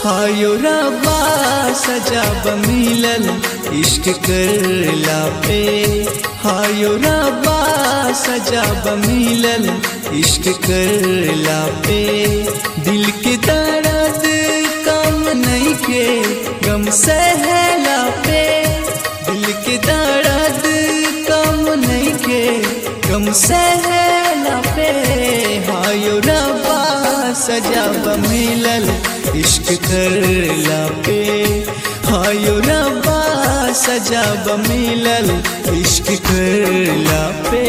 हायो रबा सजा मिलल इश्क करला पे हायो रबा सजा मिलल इश्क करला पे दिल के दर्द कम नहीं के गम सहला पे दिल के दर्द कम नहीं के गम सहला पे हायो रबा सजा मिलल इश्क करला पे हायो रबा सजा मिलल इश्क करला पे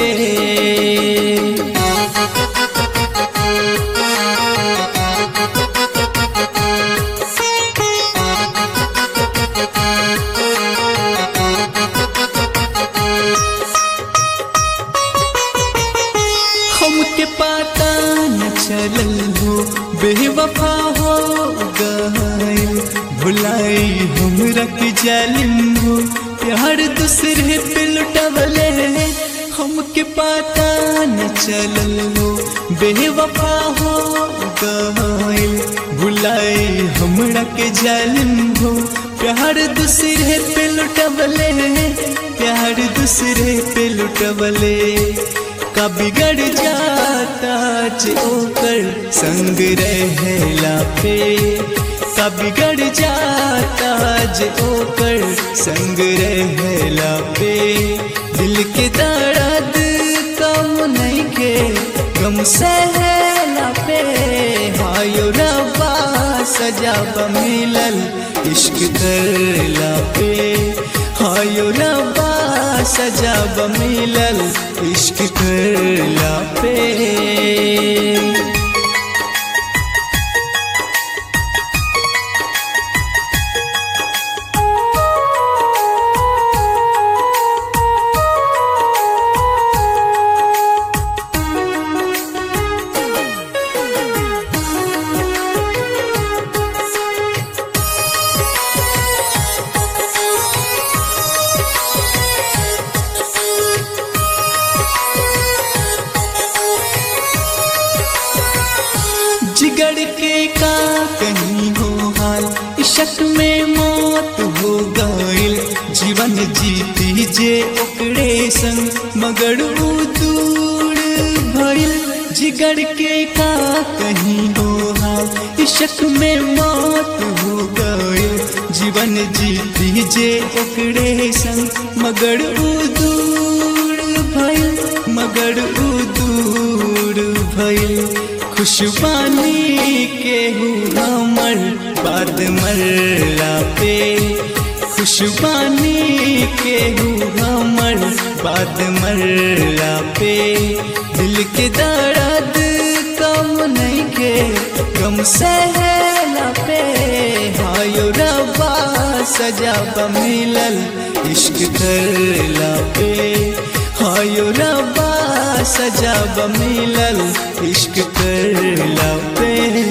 हमके पता न चलल हो बेवफा हो गए भुलाई हमरा के जालिम हो प्यार दूसरे पे लुटवले हमके पता न चलल हो बेवफा हो गए भुलाई हमरा के जालिम हो प्यार दूसरे पे लुटवले प्यार दूसरे पे लुटवले का बिगड़ जाता जे ओकर संग रहला पे का बिगड़ जाता जे ओकर संग रहला पे दिल के दर्द कम नहीं के गम सहला पे हायो रबा सजा मिलल इश्क करला पे हायो रबा सजा मिलल इश्क करला पे जिगड़ के का कहीं हो हाल इशक में मौत हो गइल जीवन जीती जे ओकरे संग मगर ऊ दूर भइल जिगड़ के का कहीं हो हाल इशक में मौत हो गइल जीवन जीती जे ओकरे संग मगर ऊ दूर भइल मगर ऊ दूर भइल खुशबानी के हमर बाद मरला पे खुशबानी के हमर बाद मरला पे दिल के दर्द कम नहीं के गम सहला पे हायो रबा सजा मिलल इश्क करला पे हायो रबा सजा मिलल इश्क करला पे